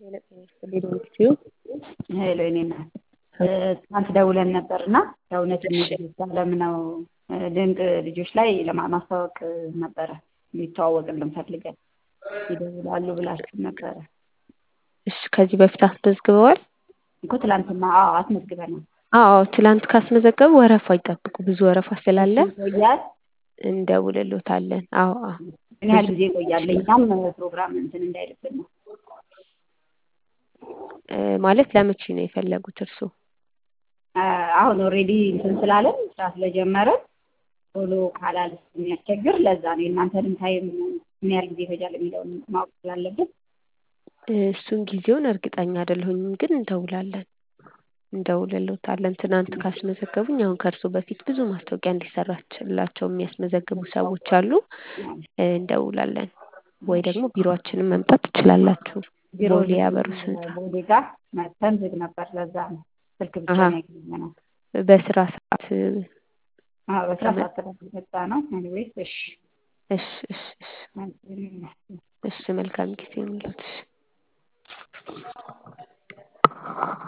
ሄሎ የኔ እናት ትናንት ደውለን ነበር እና የእውነት ልጆች አለም ነው ድንቅ ልጆች ላይ ለማስተዋወቅ ነበረ ሊተዋወቅልን ፈልገን ይደውላሉ ብላችሁ ነበረ። እሺ ከዚህ በፊት አስመዝግበዋል? እኮ ትላንትና አዎ አስመዝግበናል። አዎ ትላንት ካስመዘገቡ ወረፋ ይጠብቁ። ብዙ ወረፋ ስላለ ይቆያል። እንደውልሎታለን። አዎ አዎ ምን ያህል ጊዜ ይቆያል? እኛም ፕሮግራም እንትን እንዳይልብን ነው። እ ማለት ለመቼ ነው የፈለጉት እርስዎ? አሁን ኦልሬዲ እንትን ስላለን ስራ ስለጀመረን ቶሎ ካላል የሚያስቸግር ለዛ ነው የእናንተንም ታይም ምን ያህል ጊዜ ይፈጃል የሚለውን ማወቅ ስላለብን እሱን ጊዜውን እርግጠኛ አይደለሁኝም፣ ግን እንደውላለን እንደውልሎታለን። ትናንት ካስመዘገቡኝ አሁን ከእርሶ በፊት ብዙ ማስታወቂያ እንዲሰራላቸው የሚያስመዘግቡ ሰዎች አሉ። እንደውላለን ወይ ደግሞ ቢሮአችንን መምጣት ትችላላችሁ። ቦሌ ያበሩት ህንጻ ቦሌ ጋር መጥተን ዝግ ነበር። ለዛ ነው ስልክ ብቻ አሀ። ነው ያገኘነው። በስራ ሰዓት አዎ በስራ ሰዓት ስለተመጣ ነው። ኤኒዌይስ እሺ እሺ እሺ እሺ እሺ መልካም ጊዜ ይሁንልዎት። እሺ